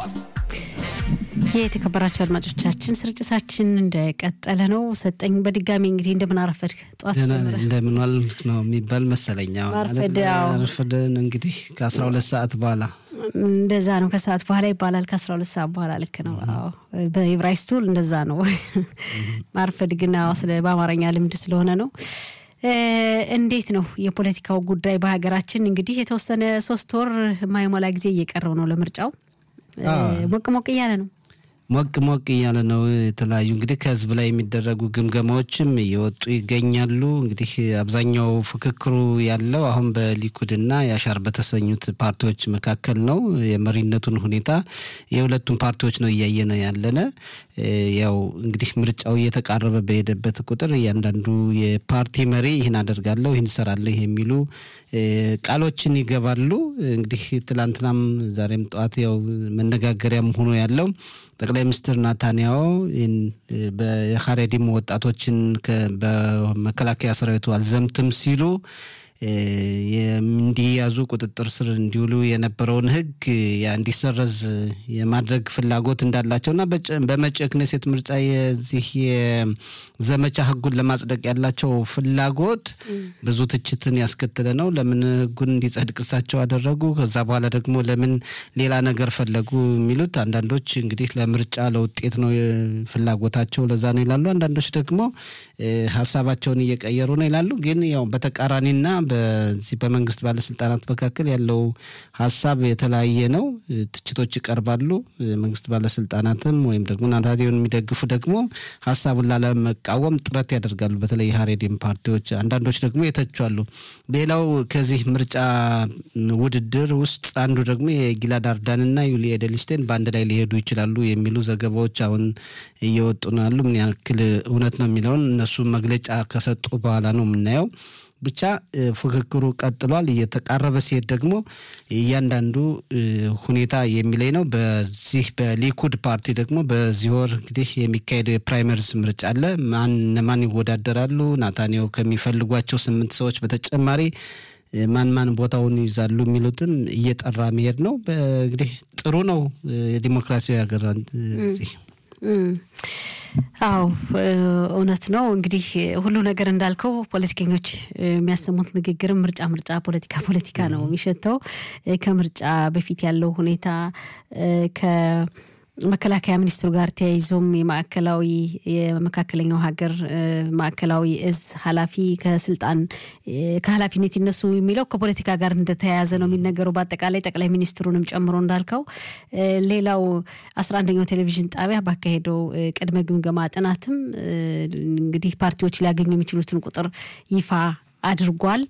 የተከበራቸው አድማጮቻችን ስርጭታችን እንደቀጠለ ነው። ሰጠኝ በድጋሚ እንግዲህ እንደምን አረፈድክ? ጠዋት እንደምን ዋልክ ነው የሚባል መሰለኝ። አረፈደን እንግዲህ ከአስራ ሁለት ሰዓት በኋላ እንደዛ ነው። ከሰዓት በኋላ ይባላል። ከአስራ ሁለት ሰዓት በኋላ ልክ ነው። በኢብራይስቱ እንደዛ ነው። ማርፈድ ግን ስለ በአማርኛ ልምድ ስለሆነ ነው። እንዴት ነው የፖለቲካው ጉዳይ በሀገራችን? እንግዲህ የተወሰነ ሶስት ወር የማይሞላ ጊዜ እየቀረው ነው ለምርጫው። ሞቅ ሞቅ እያለ ነው ሞቅ ሞቅ እያለ ነው። የተለያዩ እንግዲህ ከህዝብ ላይ የሚደረጉ ግምገማዎችም እየወጡ ይገኛሉ። እንግዲህ አብዛኛው ፍክክሩ ያለው አሁን በሊኩድና የአሻር በተሰኙት ፓርቲዎች መካከል ነው። የመሪነቱን ሁኔታ የሁለቱም ፓርቲዎች ነው እያየነ ያለነ። ያው እንግዲህ ምርጫው እየተቃረበ በሄደበት ቁጥር እያንዳንዱ የፓርቲ መሪ ይህን አደርጋለሁ፣ ይህን እሰራለሁ የሚሉ ቃሎችን ይገባሉ። እንግዲህ ትላንትናም ዛሬም ጠዋት ያው መነጋገሪያም ሆኖ ያለው ጠቅላይ ሚኒስትር ናታንያሁ የሀሬዲም ወጣቶችን በመከላከያ ሰራዊቱ አልዘምትም ሲሉ እንዲያዙ ቁጥጥር ስር እንዲውሉ የነበረውን ሕግ እንዲሰረዝ የማድረግ ፍላጎት እንዳላቸውና በመጪው ክኔሴት ምርጫ የዚህ የዘመቻ ሕጉን ለማጽደቅ ያላቸው ፍላጎት ብዙ ትችትን ያስከተለ ነው። ለምን ሕጉን እንዲጸድቅ እሳቸው አደረጉ? ከዛ በኋላ ደግሞ ለምን ሌላ ነገር ፈለጉ? የሚሉት አንዳንዶች እንግዲህ ለምርጫ ለውጤት ነው ፍላጎታቸው፣ ለዛ ነው ይላሉ። አንዳንዶች ደግሞ ሀሳባቸውን እየቀየሩ ነው ይላሉ። ግን ያው በተቃራኒና በዚህ በመንግስት ባለስልጣናት መካከል ያለው ሀሳብ የተለያየ ነው። ትችቶች ይቀርባሉ። መንግስት ባለስልጣናትም ወይም ደግሞ ናታንያሁን የሚደግፉ ደግሞ ሀሳቡን ላለመቃወም ጥረት ያደርጋሉ። በተለይ ሀሬዲም ፓርቲዎች፣ አንዳንዶች ደግሞ የተቿሉ። ሌላው ከዚህ ምርጫ ውድድር ውስጥ አንዱ ደግሞ የጊላድ አርዳንና ዩሊ ኤደልስቴን በአንድ ላይ ሊሄዱ ይችላሉ የሚሉ ዘገባዎች አሁን እየወጡ ነው ያሉ። ምን ያክል እውነት ነው የሚለውን እነሱ መግለጫ ከሰጡ በኋላ ነው የምናየው። ብቻ ፉክክሩ ቀጥሏል። እየተቃረበ ሲሄድ ደግሞ እያንዳንዱ ሁኔታ የሚለይ ነው። በዚህ በሊኩድ ፓርቲ ደግሞ በዚህ ወር እንግዲህ የሚካሄደው የፕራይመሪስ ምርጫ አለ። ማን እነማን ይወዳደራሉ? ናታንያሁ ከሚፈልጓቸው ስምንት ሰዎች በተጨማሪ ማን ማን ቦታውን ይዛሉ የሚሉትም እየጠራ መሄድ ነው። እንግዲህ ጥሩ ነው የዲሞክራሲያዊ ሀገር አዎ እውነት ነው። እንግዲህ ሁሉ ነገር እንዳልከው ፖለቲከኞች የሚያሰሙት ንግግርም ምርጫ ምርጫ ፖለቲካ ፖለቲካ ነው የሚሸተው። ከምርጫ በፊት ያለው ሁኔታ ከመከላከያ ሚኒስትሩ ጋር ተያይዞም የማዕከላዊ የመካከለኛው ሀገር ማዕከላዊ እዝ ኃላፊ ከስልጣን ከኃላፊነት ይነሱ የሚለው ከፖለቲካ ጋር እንደተያያዘ ነው የሚነገረው። በአጠቃላይ ጠቅላይ ሚኒስትሩንም ጨምሮ እንዳልከው ሌላው አስራ አንደኛው ቴሌቪዥን ጣቢያ ባካሄደው ቅድመ ግምገማ ጥናትም እንግዲህ ፓርቲዎች ሊያገኙ የሚችሉትን ቁጥር ይፋ አድርጓል።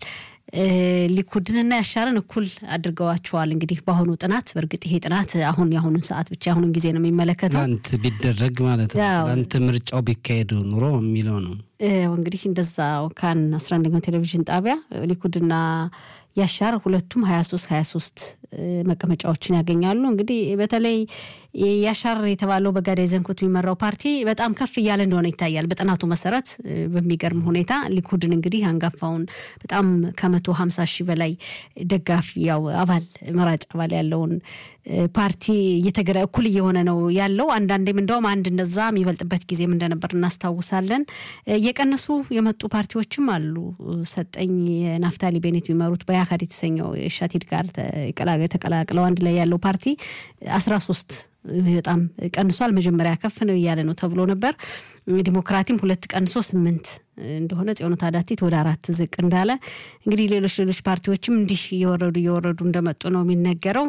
ሊኩድንና ያሻርን እኩል አድርገዋቸዋል። እንግዲህ በአሁኑ ጥናት በእርግጥ ይሄ ጥናት አሁን የአሁኑን ሰዓት ብቻ የአሁኑን ጊዜ ነው የሚመለከተው። ትናንት ቢደረግ ማለት ነው ትናንት ምርጫው ቢካሄድ ኑሮ የሚለው ነው። እንግዲህ እንደዛ ካን አስራ አንደኛው ቴሌቪዥን ጣቢያ ሊኩድና ያሻር ሁለቱም ሀያ ሶስት ሀያ ሶስት መቀመጫዎችን ያገኛሉ። እንግዲህ በተለይ ያሻር የተባለው በጋዳይ ዘንኩት የሚመራው ፓርቲ በጣም ከፍ እያለ እንደሆነ ይታያል። በጥናቱ መሰረት በሚገርም ሁኔታ ሊኩድን እንግዲህ አንጋፋውን በጣም ከመቶ ሀምሳ ሺህ በላይ ደጋፊ ያው አባል መራጭ አባል ያለውን ፓርቲ እየተገዳ እኩል እየሆነ ነው ያለው። አንዳንዴም እንደውም አንድ እንደዛ የሚበልጥበት ጊዜም እንደነበር እናስታውሳለን። እየቀነሱ የመጡ ፓርቲዎችም አሉ። ሰጠኝ የናፍታሊ ቤኔት የሚመሩት በያካድ የተሰኘው ሻቲድ ጋር ተቀላቅለው አንድ ላይ ያለው ፓርቲ አስራ ሶስት በጣም ቀንሷል። መጀመሪያ ከፍ ነው እያለ ነው ተብሎ ነበር። ዲሞክራቲም ሁለት ቀንሶ ስምንት እንደሆነ ጽዮኑ ታዳቲት ወደ አራት ዝቅ እንዳለ እንግዲህ ሌሎች ሌሎች ፓርቲዎችም እንዲህ እየወረዱ እየወረዱ እንደመጡ ነው የሚነገረው።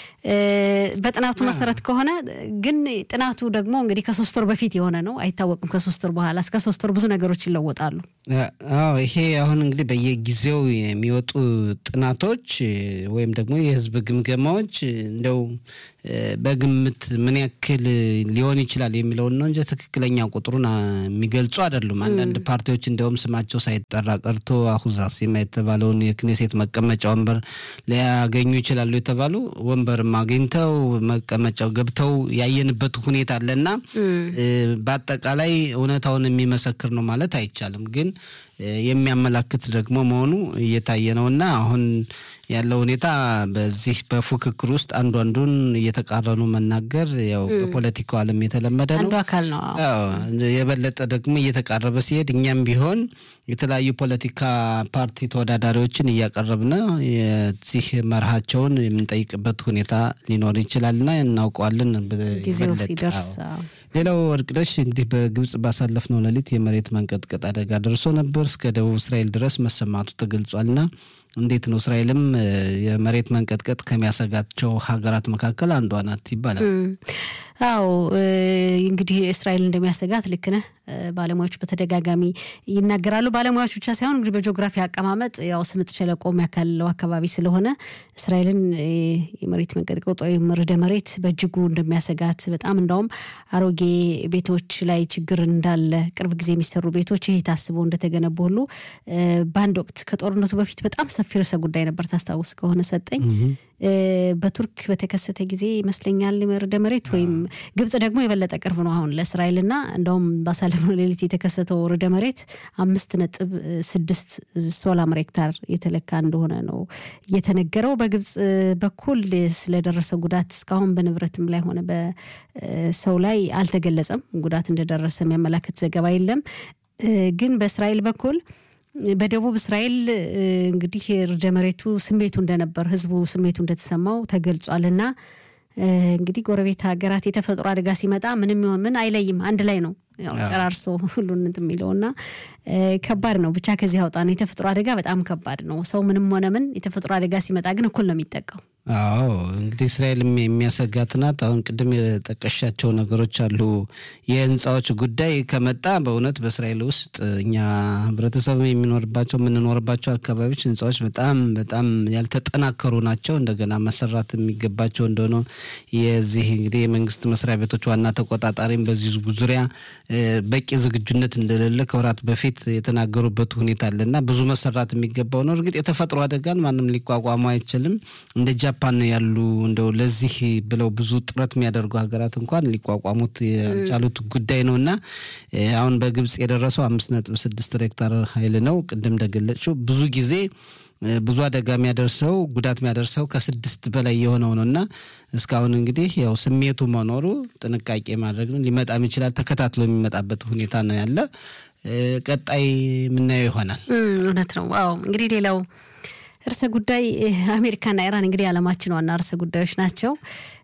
በጥናቱ መሰረት ከሆነ ግን ጥናቱ ደግሞ እንግዲህ ከሶስት ወር በፊት የሆነ ነው አይታወቅም። ከሶስት ወር በኋላ እስከ ሶስት ወር ብዙ ነገሮች ይለወጣሉ። አዎ ይሄ አሁን እንግዲህ በየጊዜው የሚወጡ ጥናቶች ወይም ደግሞ የህዝብ ግምገማዎች እንደው በግምት ምን ያክል ሊሆን ይችላል የሚለውን ነው እንጂ ትክክለኛ ቁጥሩን የሚገልጹ አይደሉም። አንዳንድ ፓርቲዎች እንዲያውም ስማቸው ሳይጠራ ቀርቶ አሁዛሲማ የተባለውን የክኔሴት መቀመጫ ወንበር ሊያገኙ ይችላሉ የተባሉ ወንበርም አግኝተው መቀመጫው ገብተው ያየንበት ሁኔታ አለና በአጠቃላይ እውነታውን የሚመሰክር ነው ማለት አይቻልም ግን የሚያመላክት ደግሞ መሆኑ እየታየ ነው እና አሁን ያለው ሁኔታ በዚህ በፉክክር ውስጥ አንዱ አንዱን እየተቃረኑ መናገር ያው በፖለቲካው ዓለም የተለመደ ነው። አንዱ አካል ነው። የበለጠ ደግሞ እየተቃረበ ሲሄድ እኛም ቢሆን የተለያዩ ፖለቲካ ፓርቲ ተወዳዳሪዎችን እያቀረብን የዚህ መርሃቸውን የምንጠይቅበት ሁኔታ ሊኖር ይችላልና እናውቀዋለን። ጊዜው ሲደርስ ሌላው ወርቅነሽ እንግዲህ በግብጽ ባሳለፍነው ሌሊት የመሬት መንቀጥቀጥ አደጋ ደርሶ ነበር። እስከ ደቡብ እስራኤል ድረስ መሰማቱ ተገልጿልና እንዴት ነው? እስራኤልም የመሬት መንቀጥቀጥ ከሚያሰጋቸው ሀገራት መካከል አንዷ ናት ይባላል። አዎ እንግዲህ እስራኤል እንደሚያሰጋት ልክ ነህ። ባለሙያዎች በተደጋጋሚ ይናገራሉ። ባለሙያዎች ብቻ ሳይሆን እንግዲህ በጂኦግራፊ አቀማመጥ ያው ስምጥ ሸለቆ ያካልለው አካባቢ ስለሆነ እስራኤልን የመሬት መንቀጥቀጥ ወይም ርዕደ መሬት በእጅጉ እንደሚያሰጋት በጣም እንዳውም አሮጌ ቤቶች ላይ ችግር እንዳለ ቅርብ ጊዜ የሚሰሩ ቤቶች ይህ ታስቦ እንደተገነቡ ሁሉ በአንድ ወቅት ከጦርነቱ በፊት በጣም ሰፊ ርዕሰ ጉዳይ ነበር። ታስታውስ ከሆነ ሰጠኝ በቱርክ በተከሰተ ጊዜ ይመስለኛል ርዕደ መሬት ወይም ግብጽ ደግሞ የበለጠ ቅርብ ነው አሁን ለእስራኤልና እንደውም ባሳለፍነው ሌሊት የተከሰተው ርዕደ መሬት አምስት ነጥብ ስድስት ሶላር ሬክታር የተለካ እንደሆነ ነው የተነገረው። በግብጽ በኩል ስለደረሰ ጉዳት እስካሁን በንብረትም ላይ ሆነ በሰው ላይ አልተገለጸም። ጉዳት እንደደረሰ የሚያመላክት ዘገባ የለም። ግን በእስራኤል በኩል በደቡብ እስራኤል እንግዲህ ርዕደ መሬቱ ስሜቱ እንደነበር ህዝቡ ስሜቱ እንደተሰማው ተገልጿል። እና እንግዲህ ጎረቤት ሀገራት የተፈጥሮ አደጋ ሲመጣ ምንም ይሆን ምን አይለይም፣ አንድ ላይ ነው ያው ጨራርሶ ሁሉን እንትን የሚለው እና ከባድ ነው። ብቻ ከዚህ አውጣ ነው። የተፈጥሮ አደጋ በጣም ከባድ ነው። ሰው ምንም ሆነ ምን የተፈጥሮ አደጋ ሲመጣ ግን እኩል ነው የሚጠቃው። አዎ እንግዲህ እስራኤልም የሚያሰጋት ናት። አሁን ቅድም የጠቀሻቸው ነገሮች አሉ። የህንፃዎች ጉዳይ ከመጣ በእውነት በእስራኤል ውስጥ እኛ ህብረተሰብ የሚኖርባቸው የምንኖርባቸው አካባቢዎች ህንፃዎች በጣም በጣም ያልተጠናከሩ ናቸው። እንደገና መሰራት የሚገባቸው እንደሆነ የዚህ እንግዲህ የመንግስት መስሪያ ቤቶች ዋና ተቆጣጣሪም በዚህ ዙሪያ በቂ ዝግጁነት እንደሌለ ከወራት በፊት የተናገሩበት ሁኔታ አለ እና ብዙ መሰራት የሚገባው ነው። እርግጥ የተፈጥሮ አደጋን ማንም ሊቋቋሙ አይችልም። እንደ ጃፓን ያሉ እንደው ለዚህ ብለው ብዙ ጥረት የሚያደርጉ ሀገራት እንኳን ሊቋቋሙት ያልቻሉት ጉዳይ ነው እና አሁን በግብጽ የደረሰው አምስት ነጥብ ስድስት ሬክታር ኃይል ነው። ቅድም እንደገለጽሽው ብዙ ጊዜ ብዙ አደጋ የሚያደርሰው ጉዳት የሚያደርሰው ከስድስት በላይ የሆነው ነው እና እስካሁን እንግዲህ ያው ስሜቱ መኖሩ ጥንቃቄ ማድረግ ነው። ሊመጣም ይችላል። ተከታትሎ የሚመጣበት ሁኔታ ነው ያለ። ቀጣይ የምናየው ይሆናል። እውነት ነው። ዋው እንግዲህ ሌላው ርዕሰ ጉዳይ አሜሪካና ኢራን እንግዲህ የዓለማችን ዋና ርዕሰ ጉዳዮች ናቸው።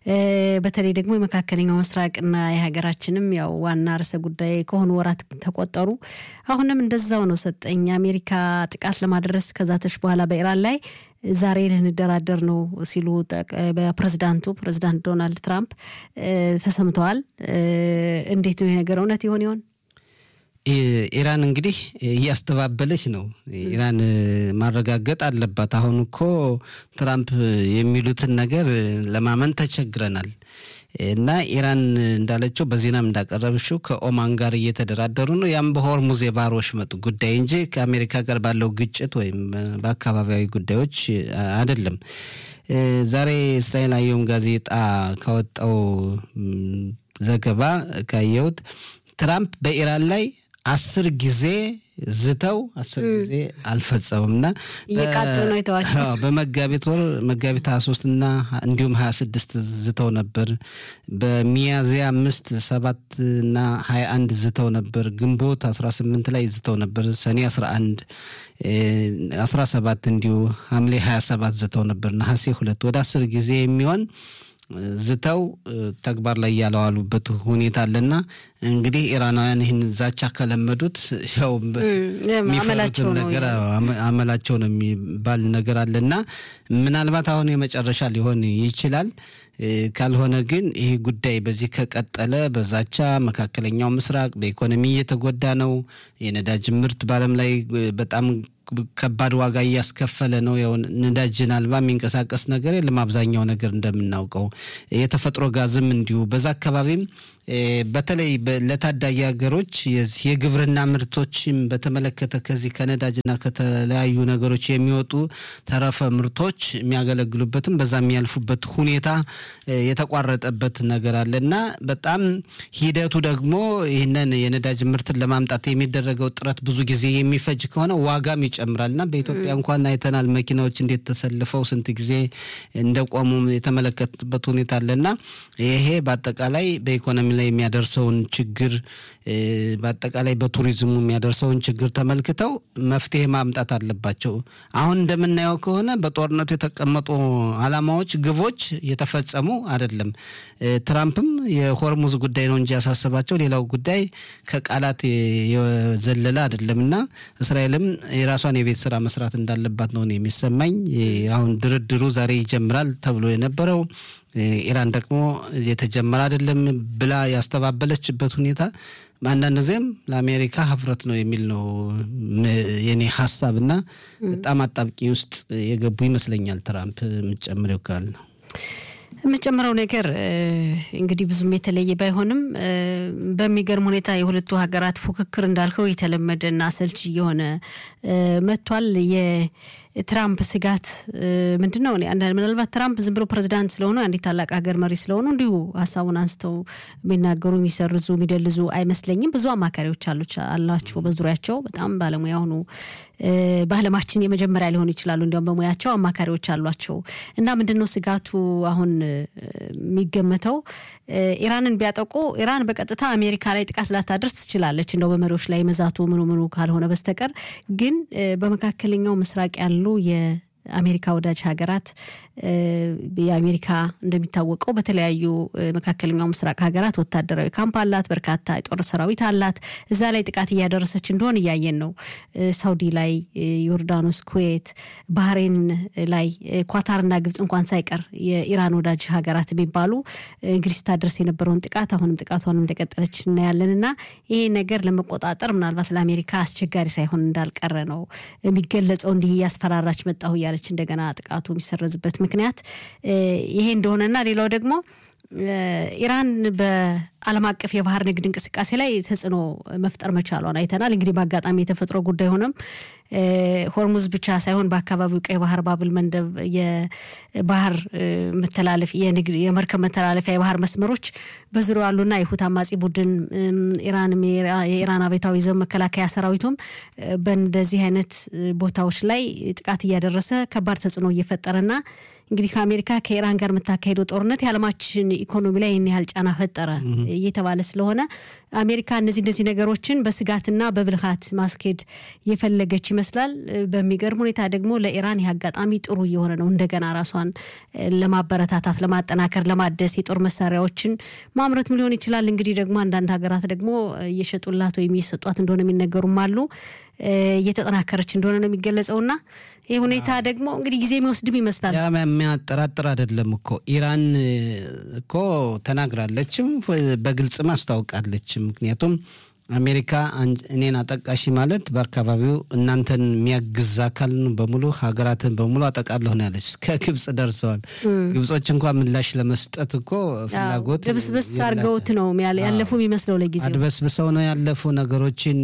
በተለይ ደግሞ የመካከለኛው ምስራቅና የሀገራችንም ያው ዋና ርዕሰ ጉዳይ ከሆኑ ወራት ተቆጠሩ። አሁንም እንደዛው ነው። ሰጠኝ አሜሪካ ጥቃት ለማድረስ ከዛተች በኋላ በኢራን ላይ ዛሬ ልንደራደር ነው ሲሉ በፕሬዝዳንቱ ፕሬዝዳንት ዶናልድ ትራምፕ ተሰምተዋል። እንዴት ነው ይሄ ነገር እውነት ይሆን ይሆን? ኢራን እንግዲህ እያስተባበለች ነው። ኢራን ማረጋገጥ አለባት። አሁን እኮ ትራምፕ የሚሉትን ነገር ለማመን ተቸግረናል እና ኢራን እንዳለችው በዜናም እንዳቀረብሽው ከኦማን ጋር እየተደራደሩ ነው። ያም በሆርሙዝ የባህር ወሽመጥ ጉዳይ እንጂ ከአሜሪካ ጋር ባለው ግጭት ወይም በአካባቢያዊ ጉዳዮች አይደለም። ዛሬ እስራኤል አየም ጋዜጣ ካወጣው ዘገባ ካየሁት ትራምፕ በኢራን ላይ አስር ጊዜ ዝተው አስር ጊዜ አልፈጸሙም እና እየቃጡ ነው የተዋቸው። በመጋቢት ወር መጋቢት ሀያ ሶስት እና እንዲሁም ሀያ ስድስት ዝተው ነበር። በሚያዝያ አምስት ሰባት እና ሀያ አንድ ዝተው ነበር። ግንቦት አስራ ስምንት ላይ ዝተው ነበር። ሰኔ አስራ አንድ አስራ ሰባት እንዲሁ ሐምሌ ሀያ ሰባት ዝተው ነበር። ነሐሴ ሁለት ወደ አስር ጊዜ የሚሆን ዝተው ተግባር ላይ ያለዋሉበት ሁኔታ አለና እንግዲህ ኢራናውያን ይህን ዛቻ ከለመዱት ያው የሚፈሩትን ነገር አመላቸው ነው የሚባል ነገር አለና ምናልባት አሁን የመጨረሻ ሊሆን ይችላል። ካልሆነ ግን ይህ ጉዳይ በዚህ ከቀጠለ በዛቻ መካከለኛው ምስራቅ በኢኮኖሚ እየተጎዳ ነው። የነዳጅ ምርት በዓለም ላይ በጣም ከባድ ዋጋ እያስከፈለ ነው። ያው ነዳጅን አልባ የሚንቀሳቀስ ነገር የለም። አብዛኛው ነገር እንደምናውቀው የተፈጥሮ ጋዝም እንዲሁ በዛ አካባቢም በተለይ ለታዳጊ ሀገሮች የግብርና ምርቶችም በተመለከተ ከዚህ ከነዳጅና ከተለያዩ ነገሮች የሚወጡ ተረፈ ምርቶች የሚያገለግሉበትም በዛ የሚያልፉበት ሁኔታ የተቋረጠበት ነገር አለ እና በጣም ሂደቱ ደግሞ ይህንን የነዳጅ ምርትን ለማምጣት የሚደረገው ጥረት ብዙ ጊዜ የሚፈጅ ከሆነ ዋጋም ይጨምራል እና በኢትዮጵያ እንኳን አይተናል መኪናዎች እንዴት ተሰልፈው ስንት ጊዜ እንደቆሙ የተመለከትበት ሁኔታ አለ እና ይሄ በአጠቃላይ በኢኮኖሚ ላይ የሚያደርሰውን ችግር በአጠቃላይ በቱሪዝሙ የሚያደርሰውን ችግር ተመልክተው መፍትሄ ማምጣት አለባቸው። አሁን እንደምናየው ከሆነ በጦርነቱ የተቀመጡ ዓላማዎች፣ ግቦች እየተፈጸሙ አይደለም። ትራምፕም የሆርሙዝ ጉዳይ ነው እንጂ ያሳሰባቸው ሌላው ጉዳይ ከቃላት የዘለለ አይደለም እና እስራኤልም የራሷን የቤት ስራ መስራት እንዳለባት ነው የሚሰማኝ። አሁን ድርድሩ ዛሬ ይጀምራል ተብሎ የነበረው ኢራን ደግሞ የተጀመረ አይደለም ብላ ያስተባበለችበት ሁኔታ አንዳንድ ጊዜም ለአሜሪካ ሀፍረት ነው የሚል ነው የኔ ሀሳብ እና በጣም አጣብቂኝ ውስጥ የገቡ ይመስለኛል። ትራምፕ የምጨምረው ካል ነው የምጨምረው ነገር እንግዲህ ብዙም የተለየ ባይሆንም በሚገርም ሁኔታ የሁለቱ ሀገራት ፉክክር እንዳልከው የተለመደና አሰልቺ እየሆነ መጥቷል። የትራምፕ ስጋት ምንድን ነው? ምናልባት ትራምፕ ዝም ብሎ ፕሬዚዳንት ስለሆኑ አንዲት ታላቅ ሀገር መሪ ስለሆኑ እንዲሁ ሀሳቡን አንስተው የሚናገሩ የሚሰርዙ፣ የሚደልዙ አይመስለኝም። ብዙ አማካሪዎች አላቸው በዙሪያቸው በጣም ባለሙያ ሆኑ በዓለማችን የመጀመሪያ ሊሆኑ ይችላሉ። እንዲያውም በሙያቸው አማካሪዎች አሏቸው እና ምንድን ነው ስጋቱ አሁን የሚገመተው ኢራንን ቢያጠቁ ኢራን በቀጥታ አሜሪካ ላይ ጥቃት ላታደርስ ትችላለች፣ እንደው በመሪዎች ላይ መዛቱ ምኑ ምኑ ካልሆነ በስተቀር ግን በመካከለኛው ምስራቅ ያሉ የአሜሪካ ወዳጅ ሀገራት የአሜሪካ እንደሚታወቀው በተለያዩ መካከለኛው ምስራቅ ሀገራት ወታደራዊ ካምፕ አላት፣ በርካታ የጦር ሰራዊት አላት። እዛ ላይ ጥቃት እያደረሰች እንደሆን እያየን ነው። ሳውዲ ላይ፣ ዮርዳኖስ፣ ኩዌት፣ ባህሬን ላይ ኳታርና ግብጽ እንኳን ሳይቀር የኢራን ወዳጅ ሀገራት የሚባሉ እንግዲህ ስታደርስ የነበረውን ጥቃት አሁንም ጥቃቷን እንደቀጠለች እናያለን እና ይሄ ነገር ለመቆጣጠር ምናልባት ለአሜሪካ አስቸጋሪ ሳይሆን እንዳልቀረ ነው የሚገለጸው። እንዲህ እያስፈራራች መጣሁ እያለች እንደገና ጥቃቱ የሚሰረዝበት ምክንያት ይሄ እንደሆነና ሌላው ደግሞ ኢራን በዓለም አቀፍ የባህር ንግድ እንቅስቃሴ ላይ ተጽዕኖ መፍጠር መቻሏን አይተናል። እንግዲህ በአጋጣሚ የተፈጥሮ ጉዳይ ሆነም ሆርሙዝ ብቻ ሳይሆን በአካባቢው ቀይ ባህር፣ ባብል መንደብ የባህር መተላለፍ የመርከብ መተላለፊያ የባህር መስመሮች በዙሪያው ያሉና የሁት አማጺ ቡድን ኢራንም የኢራን አብዮታዊ ዘብ መከላከያ ሰራዊቱም በእንደዚህ አይነት ቦታዎች ላይ ጥቃት እያደረሰ ከባድ ተጽዕኖ እየፈጠረና እንግዲህ ከአሜሪካ ከኢራን ጋር የምታካሄደው ጦርነት የዓለማችን ኢኮኖሚ ላይ ይህን ያህል ጫና ፈጠረ እየተባለ ስለሆነ አሜሪካ እነዚህ እነዚህ ነገሮችን በስጋትና በብልሃት ማስኬድ የፈለገች ይመስላል። በሚገርም ሁኔታ ደግሞ ለኢራን ይህ አጋጣሚ ጥሩ እየሆነ ነው። እንደገና ራሷን ለማበረታታት፣ ለማጠናከር፣ ለማደስ የጦር መሳሪያዎችን ማምረትም ሊሆን ይችላል። እንግዲህ ደግሞ አንዳንድ ሀገራት ደግሞ እየሸጡላት ወይም እየሰጧት እንደሆነ የሚነገሩም አሉ። እየተጠናከረች እንደሆነ ነው የሚገለጸውና ይህ ሁኔታ ደግሞ እንግዲህ ጊዜ የሚወስድም ይመስላል። የሚያጠራጥር አይደለም እኮ ኢራን እኮ ተናግራለችም በግልጽም አስታውቃለች። ምክንያቱም አሜሪካ እኔን አጠቃሽ ማለት በአካባቢው እናንተን የሚያግዝ አካል በሙሉ ሀገራትን በሙሉ አጠቃለሁ ነው ያለች። ከግብጽ ደርሰዋል። ግብጾች እንኳ ምላሽ ለመስጠት እኮ ፍላጎት ድብስብስ አድርገውት ነው ያለፉ የሚመስለው። ለጊዜው አድበስብሰው ነው ያለፉ ነገሮችን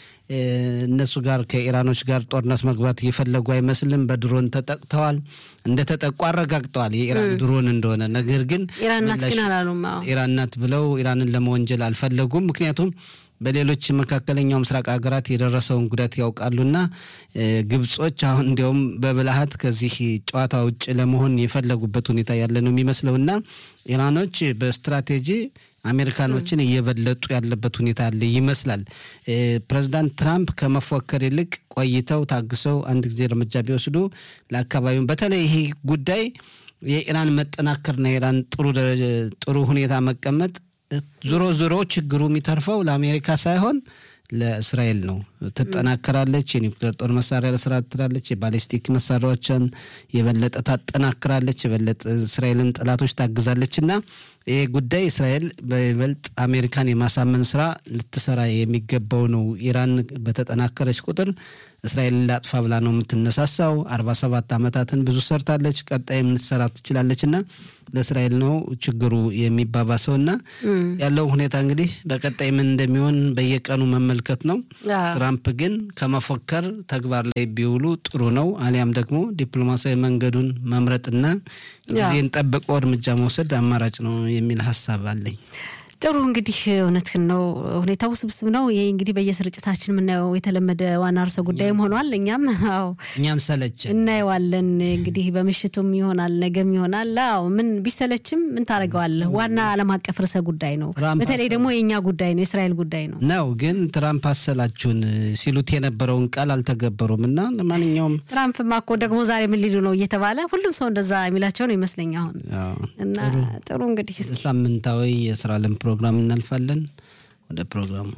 እነሱ ጋር ከኢራኖች ጋር ጦርነት መግባት እየፈለጉ አይመስልም። በድሮን ተጠቅተዋል። እንደተጠቁ አረጋግጠዋል የኢራን ድሮን እንደሆነ። ነገር ግን ኢራን ናት ግን አላሉም። ኢራን ናት ብለው ኢራንን ለመወንጀል አልፈለጉም። ምክንያቱም በሌሎች መካከለኛው ምስራቅ ሀገራት የደረሰውን ጉዳት ያውቃሉና ግብጾች አሁን እንዲያውም በብልሃት ከዚህ ጨዋታ ውጭ ለመሆን የፈለጉበት ሁኔታ ያለ ነው የሚመስለውና ኢራኖች በስትራቴጂ አሜሪካኖችን እየበለጡ ያለበት ሁኔታ አለ ይመስላል። ፕሬዚዳንት ትራምፕ ከመፎከር ይልቅ ቆይተው ታግሰው አንድ ጊዜ እርምጃ ቢወስዱ ለአካባቢው በተለይ ይሄ ጉዳይ የኢራን መጠናከርና የኢራን ጥሩ ሁኔታ መቀመጥ ዞሮ ዞሮ ችግሩ የሚተርፈው ለአሜሪካ ሳይሆን ለእስራኤል ነው። ትጠናከራለች። የኒውክሌር ጦር መሳሪያ ለስራ ትላለች። የባሊስቲክ መሳሪያዎችን የበለጠ ታጠናክራለች። የበለጠ እስራኤልን ጠላቶች ታግዛለች እና ይህ ጉዳይ እስራኤል በይበልጥ አሜሪካን የማሳመን ስራ ልትሰራ የሚገባው ነው። ኢራን በተጠናከረች ቁጥር እስራኤል ላጥፋ ብላ ነው የምትነሳሳው። አርባ ሰባት ዓመታትን ብዙ ሰርታለች፣ ቀጣይም ልትሰራ ትችላለች እና ለእስራኤል ነው ችግሩ የሚባባሰው እና ያለው ሁኔታ እንግዲህ በቀጣይ ምን እንደሚሆን በየቀኑ መመልከት ነው። ትራምፕ ግን ከመፎከር ተግባር ላይ ቢውሉ ጥሩ ነው። አሊያም ደግሞ ዲፕሎማሲያዊ መንገዱን መምረጥና ጊዜን ጠብቆ እርምጃ መውሰድ አማራጭ ነው የሚል ሀሳብ አለኝ። ጥሩ እንግዲህ እውነትህን ነው። ሁኔታው ውስብስብ ነው። ይህ እንግዲህ በየስርጭታችን የምናየው የተለመደ ዋና ርዕሰ ጉዳይም ሆኗል። እኛም አዎ እኛም ሰለችን እናየዋለን። እንግዲህ በምሽቱም ይሆናል ነገም ይሆናል። አዎ ምን ቢሰለችም ምን ታደርገዋለህ? ዋና ዓለም አቀፍ ርዕሰ ጉዳይ ነው። በተለይ ደግሞ የእኛ ጉዳይ ነው፣ የእስራኤል ጉዳይ ነው ነው። ግን ትራምፕ አሰላችሁን ሲሉት የነበረውን ቃል አልተገበሩም እና ለማንኛውም ትራምፕማ እኮ ደግሞ ዛሬ ምን ሊሉ ነው እየተባለ ሁሉም ሰው እንደዛ የሚላቸው ነው ይመስለኝ አሁን እና ጥሩ እንግዲህ ሳምንታዊ የስራ ለም ፕሮግራም እናልፋለን። ወደ ፕሮግራሙ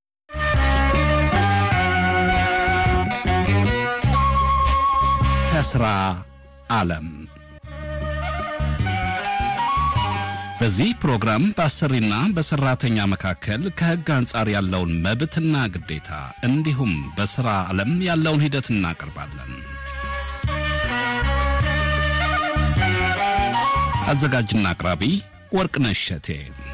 ከስራ ዓለም በዚህ ፕሮግራም በአሰሪና በሰራተኛ መካከል ከሕግ አንጻር ያለውን መብትና ግዴታ እንዲሁም በሥራ ዓለም ያለውን ሂደት እናቀርባለን። አዘጋጅና አቅራቢ ወርቅነሽ እሸቴ።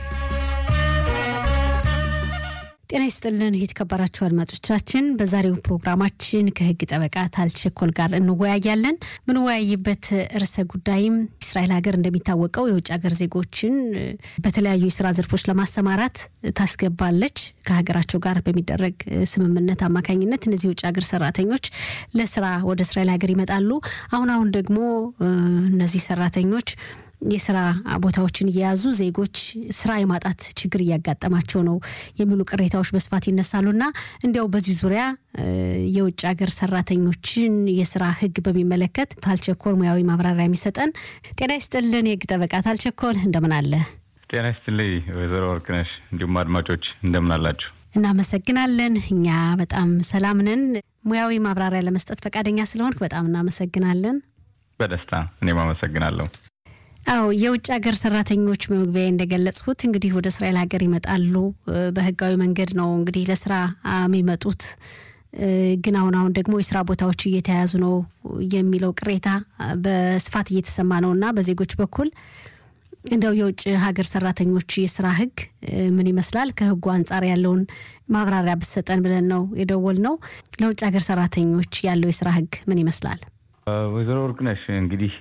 ጤና ይስጥልን የተከበራችሁ አድማጮቻችን፣ በዛሬው ፕሮግራማችን ከህግ ጠበቃ ታልቸኮል ጋር እንወያያለን። ምንወያይበት ርዕሰ ጉዳይም እስራኤል ሀገር እንደሚታወቀው የውጭ ሀገር ዜጎችን በተለያዩ የስራ ዘርፎች ለማሰማራት ታስገባለች። ከሀገራቸው ጋር በሚደረግ ስምምነት አማካኝነት እነዚህ የውጭ ሀገር ሰራተኞች ለስራ ወደ እስራኤል ሀገር ይመጣሉ። አሁን አሁን ደግሞ እነዚህ ሰራተኞች የስራ ቦታዎችን እየያዙ ዜጎች ስራ የማጣት ችግር እያጋጠማቸው ነው የሚሉ ቅሬታዎች በስፋት ይነሳሉና እንዲያው በዚህ ዙሪያ የውጭ ሀገር ሰራተኞችን የስራ ህግ በሚመለከት ታልቸኮል ሙያዊ ማብራሪያ የሚሰጠን ጤና ይስጥልን የህግ ጠበቃ ታልቸኮል እንደምን አለ? ጤና ይስጥልኝ ወይዘሮ ወርቅነሽ እንዲሁም አድማጮች እንደምን አላችሁ? እናመሰግናለን። እኛ በጣም ሰላም ነን። ሙያዊ ማብራሪያ ለመስጠት ፈቃደኛ ስለሆንክ በጣም እናመሰግናለን። በደስታ እኔም አመሰግናለሁ። አዎ የውጭ ሀገር ሰራተኞች በመግቢያ እንደገለጽኩት እንግዲህ ወደ እስራኤል ሀገር ይመጣሉ። በህጋዊ መንገድ ነው እንግዲህ ለስራ የሚመጡት። ግን አሁን አሁን ደግሞ የስራ ቦታዎች እየተያዙ ነው የሚለው ቅሬታ በስፋት እየተሰማ ነው እና በዜጎች በኩል እንደው የውጭ ሀገር ሰራተኞች የስራ ህግ ምን ይመስላል? ከህጉ አንጻር ያለውን ማብራሪያ ብትሰጠን ብለን ነው የደወል ነው። ለውጭ ሀገር ሰራተኞች ያለው የስራ ህግ ምን ይመስላል? ወይዘሮ ወርቅነሽ እንግዲህ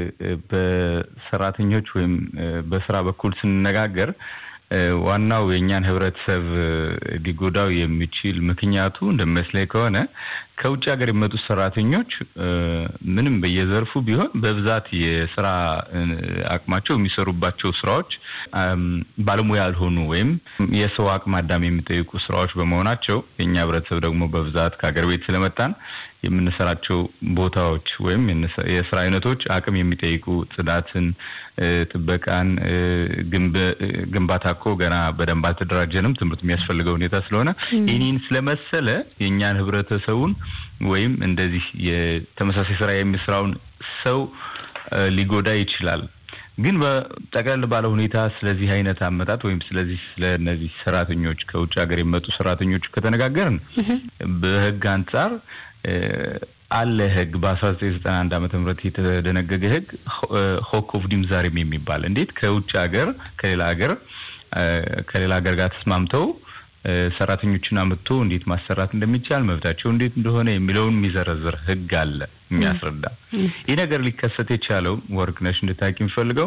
በሰራተኞች ወይም በስራ በኩል ስንነጋገር ዋናው የእኛን ህብረተሰብ ሊጎዳው የሚችል ምክንያቱ እንደሚመስለኝ ከሆነ ከውጭ ሀገር የመጡት ሰራተኞች ምንም በየዘርፉ ቢሆን በብዛት የስራ አቅማቸው የሚሰሩባቸው ስራዎች ባለሙያ ያልሆኑ ወይም የሰው አቅም አዳም የሚጠይቁ ስራዎች በመሆናቸው የእኛ ህብረተሰብ ደግሞ በብዛት ከሀገር ቤት ስለመጣን የምንሰራቸው ቦታዎች ወይም የስራ አይነቶች አቅም የሚጠይቁ ጽዳትን፣ ጥበቃን፣ ግንባታ እኮ ገና በደንብ አልተደራጀንም። ትምህርት የሚያስፈልገው ሁኔታ ስለሆነ ይህንን ስለመሰለ የእኛን ህብረተሰቡን ወይም እንደዚህ የተመሳሳይ ስራ የሚሰራውን ሰው ሊጎዳ ይችላል። ግን በጠቅለል ባለ ሁኔታ ስለዚህ አይነት አመጣጥ ወይም ስለዚህ ስለ እነዚህ ሰራተኞች ከውጭ ሀገር የመጡ ሰራተኞች ከተነጋገርን በህግ አንጻር አለ ህግ በአስራ ዘጠኝ ዘጠና አንድ ዓመተ ምህረት የተደነገገ ህግ ሆክ ኦፍ ዲምዛሪም የሚባል እንዴት ከውጭ ሀገር ከሌላ ሀገር ከሌላ ሀገር ጋር ተስማምተው ሰራተኞችን አምጥቶ እንዴት ማሰራት እንደሚቻል መብታቸው እንዴት እንደሆነ የሚለውን የሚዘረዝር ህግ አለ የሚያስረዳ። ይህ ነገር ሊከሰት የቻለው ወርቅነሽ እንድታቂ የሚፈልገው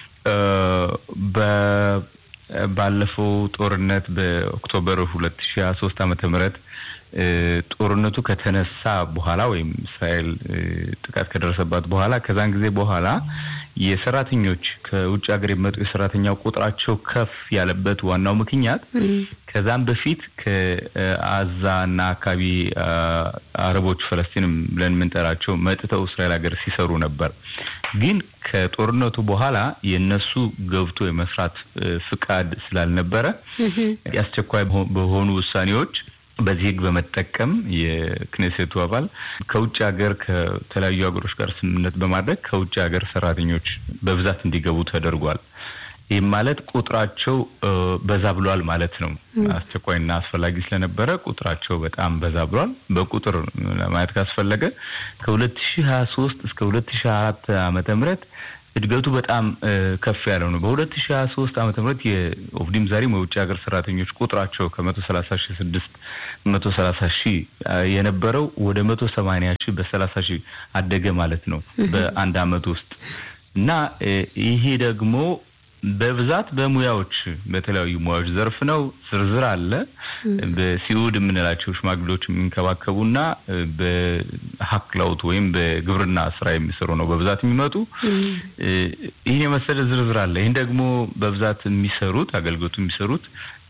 ባለፈው ጦርነት በኦክቶበር ሁለት ሺ ሀያ ሶስት ዓመተ ምህረት ጦርነቱ ከተነሳ በኋላ ወይም እስራኤል ጥቃት ከደረሰባት በኋላ ከዛን ጊዜ በኋላ የሰራተኞች ከውጭ ሀገር የመጡ የሰራተኛ ቁጥራቸው ከፍ ያለበት ዋናው ምክንያት ከዛም በፊት ከአዛ እና አካባቢ አረቦች ፈለስቲንም ብለን የምንጠራቸው መጥተው እስራኤል ሀገር ሲሰሩ ነበር። ግን ከጦርነቱ በኋላ የነሱ ገብቶ የመስራት ፍቃድ ስላልነበረ የአስቸኳይ በሆኑ ውሳኔዎች በዚህ ህግ በመጠቀም የክኔሴቱ አባል ከውጭ ሀገር ከተለያዩ ሀገሮች ጋር ስምምነት በማድረግ ከውጭ ሀገር ሰራተኞች በብዛት እንዲገቡ ተደርጓል። ይህም ማለት ቁጥራቸው በዛ ብሏል ማለት ነው። አስቸኳይና አስፈላጊ ስለነበረ ቁጥራቸው በጣም በዛ ብሏል። በቁጥር ለማየት ካስፈለገ ከሁለት ሺ ሀያ ሶስት እስከ ሁለት ሺ አራት ዓመተ ምህረት እድገቱ በጣም ከፍ ያለው ነው። በሁለት ሺ ሀያ ሶስት ዓመተ ምህረት የኦፍዲም ዛሬም የውጭ ሀገር ሰራተኞች ቁጥራቸው ከመቶ ሰላሳ ሺ ስድስት መቶ ሰላሳ ሺህ የነበረው ወደ መቶ ሰማኒያ ሺህ በሰላሳ ሺህ አደገ ማለት ነው በአንድ አመት ውስጥ እና ይሄ ደግሞ በብዛት በሙያዎች በተለያዩ ሙያዎች ዘርፍ ነው። ዝርዝር አለ። በሲኡድ የምንላቸው ሽማግሌዎች የሚንከባከቡና በሀክላውት ወይም በግብርና ስራ የሚሰሩ ነው በብዛት የሚመጡ። ይህን የመሰለ ዝርዝር አለ። ይህን ደግሞ በብዛት የሚሰሩት አገልግሎቱ የሚሰሩት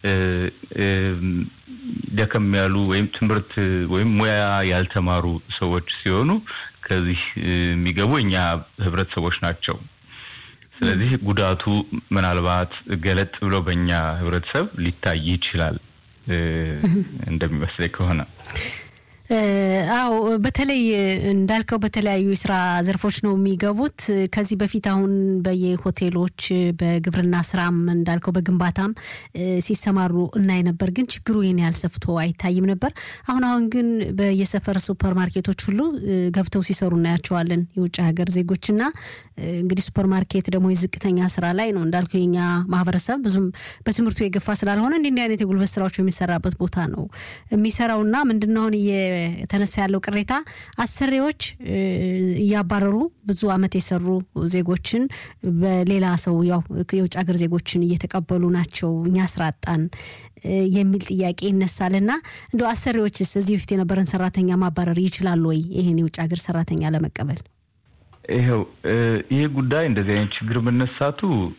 ደከም ያሉ ወይም ትምህርት ወይም ሙያ ያልተማሩ ሰዎች ሲሆኑ ከዚህ የሚገቡ እኛ ህብረተሰቦች ናቸው። ስለዚህ ጉዳቱ ምናልባት ገለጥ ብሎ በእኛ ህብረተሰብ ሊታይ ይችላል እንደሚመስለኝ ከሆነ። አዎ በተለይ እንዳልከው በተለያዩ የስራ ዘርፎች ነው የሚገቡት። ከዚህ በፊት አሁን በየሆቴሎች በግብርና ስራም እንዳልከው በግንባታም ሲሰማሩ እናይ ነበር፣ ግን ችግሩ ይህን ያህል ሰፍቶ አይታይም ነበር። አሁን አሁን ግን በየሰፈር ሱፐር ማርኬቶች ሁሉ ገብተው ሲሰሩ እናያቸዋለን የውጭ ሀገር ዜጎችና እንግዲህ ሱፐር ማርኬት ደግሞ የዝቅተኛ ስራ ላይ ነው እንዳልከው የኛ ማህበረሰብ ብዙም በትምህርቱ የገፋ ስላልሆነ እንዲህ አይነት የጉልበት ስራዎች የሚሰራበት ቦታ ነው የሚሰራውና ምንድነው አሁን የተነሳ ያለው ቅሬታ አሰሪዎች እያባረሩ ብዙ አመት የሰሩ ዜጎችን በሌላ ሰው ያው የውጭ ሀገር ዜጎችን እየተቀበሉ ናቸው፣ እኛ ስራ አጣን የሚል ጥያቄ ይነሳል እና እንደ አሰሪዎችስ እዚህ በፊት የነበረን ሰራተኛ ማባረር ይችላሉ ወይ ይህን የውጭ ሀገር ሰራተኛ ለመቀበል? ይኸው ይህ ጉዳይ እንደዚህ አይነት ችግር መነሳቱ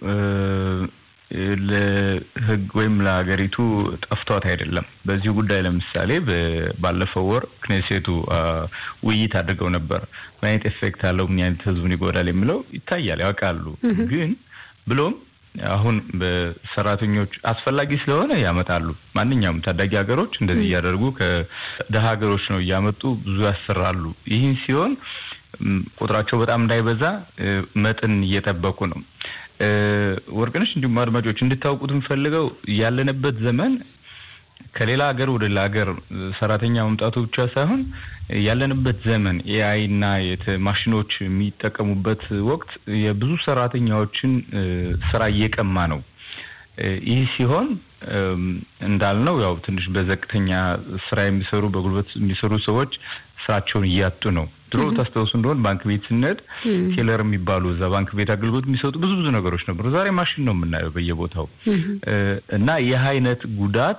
ለህግ ወይም ለሀገሪቱ ጠፍቷት አይደለም። በዚህ ጉዳይ ለምሳሌ ባለፈው ወር ክኔሴቱ ውይይት አድርገው ነበር። ምን አይነት ኤፌክት አለው፣ ምን አይነት ህዝቡን ይጎዳል የሚለው ይታያል፣ ያውቃሉ። ግን ብሎም አሁን በሰራተኞች አስፈላጊ ስለሆነ ያመጣሉ። ማንኛውም ታዳጊ ሀገሮች እንደዚህ እያደረጉ ከደሀ ሀገሮች ነው እያመጡ ብዙ ያሰራሉ። ይህን ሲሆን ቁጥራቸው በጣም እንዳይበዛ መጠን እየጠበቁ ነው። ወርቅነሽ እንዲሁም አድማጮች እንድታውቁት የምፈልገው ያለንበት ዘመን ከሌላ ሀገር ወደ ሌላ ሀገር ሰራተኛ መምጣቱ ብቻ ሳይሆን ያለንበት ዘመን ኤአይ እና ማሽኖች የሚጠቀሙበት ወቅት የብዙ ሰራተኛዎችን ስራ እየቀማ ነው። ይህ ሲሆን እንዳልነው ያው ትንሽ በዘቅተኛ ስራ የሚሰሩ በጉልበት የሚሰሩ ሰዎች ስራቸውን እያጡ ነው። ድሮ ታስታውሱ እንደሆን ባንክ ቤት ስንሄድ ቴለር የሚባሉ እዛ ባንክ ቤት አገልግሎት የሚሰጡ ብዙ ብዙ ነገሮች ነበሩ። ዛሬ ማሽን ነው የምናየው በየቦታው እና ይህ አይነት ጉዳት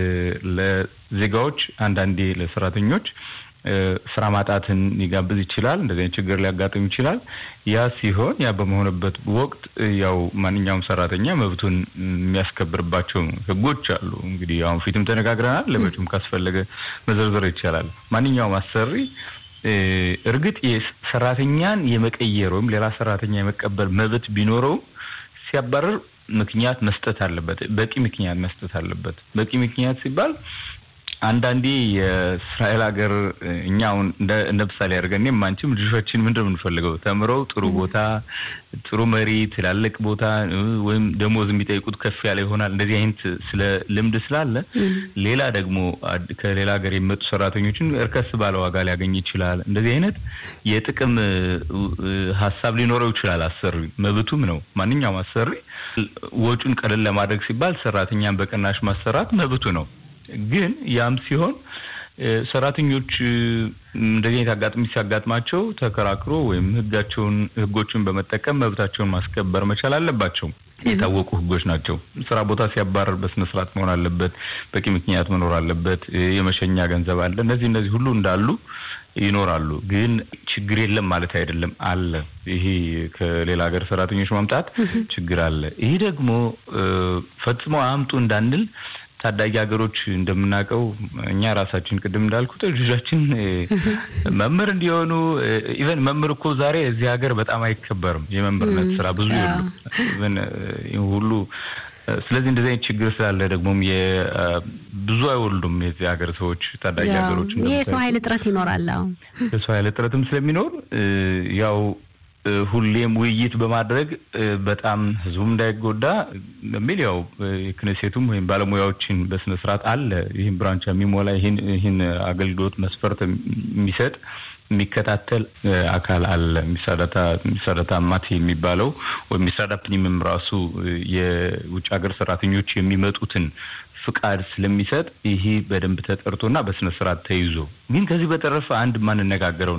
ለዜጋዎች አንዳንዴ ለሰራተኞች ስራ ማጣትን ሊጋብዝ ይችላል። እንደዚህ አይነት ችግር ሊያጋጥም ይችላል። ያ ሲሆን ያ በመሆንበት ወቅት ያው ማንኛውም ሰራተኛ መብቱን የሚያስከብርባቸው ህጎች አሉ። እንግዲህ አሁን ፊትም ተነጋግረናል። ለመጪውም ካስፈለገ መዘርዘር ይቻላል። ማንኛውም አሰሪ እርግጥ ሰራተኛን የመቀየር ወይም ሌላ ሰራተኛ የመቀበል መብት ቢኖረውም ሲያባረር ምክንያት መስጠት አለበት። በቂ ምክንያት መስጠት አለበት። በቂ ምክንያት ሲባል አንዳንዴ የእስራኤል ሀገር እኛ አሁን እንደ ምሳሌ አድርገን እኔም አንቺም ልጆቻችን ምንድን ነው የምንፈልገው? ተምረው ጥሩ ቦታ፣ ጥሩ መሪ፣ ትላልቅ ቦታ ወይም ደሞዝ የሚጠይቁት ከፍ ያለ ይሆናል። እንደዚህ አይነት ስለ ልምድ ስላለ ሌላ ደግሞ ከሌላ ሀገር የሚመጡ ሰራተኞችን እርከስ ባለ ዋጋ ሊያገኝ ይችላል። እንደዚህ አይነት የጥቅም ሀሳብ ሊኖረው ይችላል። አሰሪ መብቱም ነው። ማንኛውም አሰሪ ወጪውን ቀለል ለማድረግ ሲባል ሰራተኛን በቅናሽ ማሰራት መብቱ ነው። ግን ያም ሲሆን ሰራተኞች እንደዚህ አይነት አጋጣሚ ሲያጋጥማቸው ተከራክሮ ወይም ህጋቸውን ህጎችን በመጠቀም መብታቸውን ማስከበር መቻል አለባቸው። የታወቁ ህጎች ናቸው። ስራ ቦታ ሲያባረር በስነስርዓት መሆን አለበት። በቂ ምክንያት መኖር አለበት። የመሸኛ ገንዘብ አለ። እነዚህ እነዚህ ሁሉ እንዳሉ ይኖራሉ። ግን ችግር የለም ማለት አይደለም። አለ። ይሄ ከሌላ ሀገር ሰራተኞች ማምጣት ችግር አለ። ይህ ደግሞ ፈጽሞ አምጡ እንዳንል ታዳጊ ሀገሮች እንደምናውቀው እኛ ራሳችን ቅድም እንዳልኩት ልጆቻችን መምህር እንዲሆኑ ኢቨን መምህር እኮ ዛሬ እዚህ ሀገር በጣም አይከበርም። የመምህርነት ስራ ብዙ የሉ ኢቨን ሁሉ ስለዚህ እንደዚህ አይነት ችግር ስላለ ደግሞም ብዙ አይወልዱም የዚህ ሀገር ሰዎች ታዳጊ ሀገሮች የሰው ኃይል እጥረት ይኖራል። የሰው ኃይል እጥረትም ስለሚኖር ያው ሁሌም ውይይት በማድረግ በጣም ህዝቡም እንዳይጎዳ በሚል ያው የክነሴቱም ወይም ባለሙያዎችን በስነ ስርዓት አለ ይህን ብራንቻ የሚሞላ ይህን አገልግሎት መስፈርት የሚሰጥ የሚከታተል አካል አለ። ሚሳዳታ ማት የሚባለው ወይም ሚሳዳ ፕኒምም ራሱ የውጭ ሀገር ሰራተኞች የሚመጡትን ፍቃድ ስለሚሰጥ ይህ በደንብ ተጠርቶና በስነ ስርዓት ተይዞ ግን ከዚህ በተረፈ አንድ ማንነጋገረው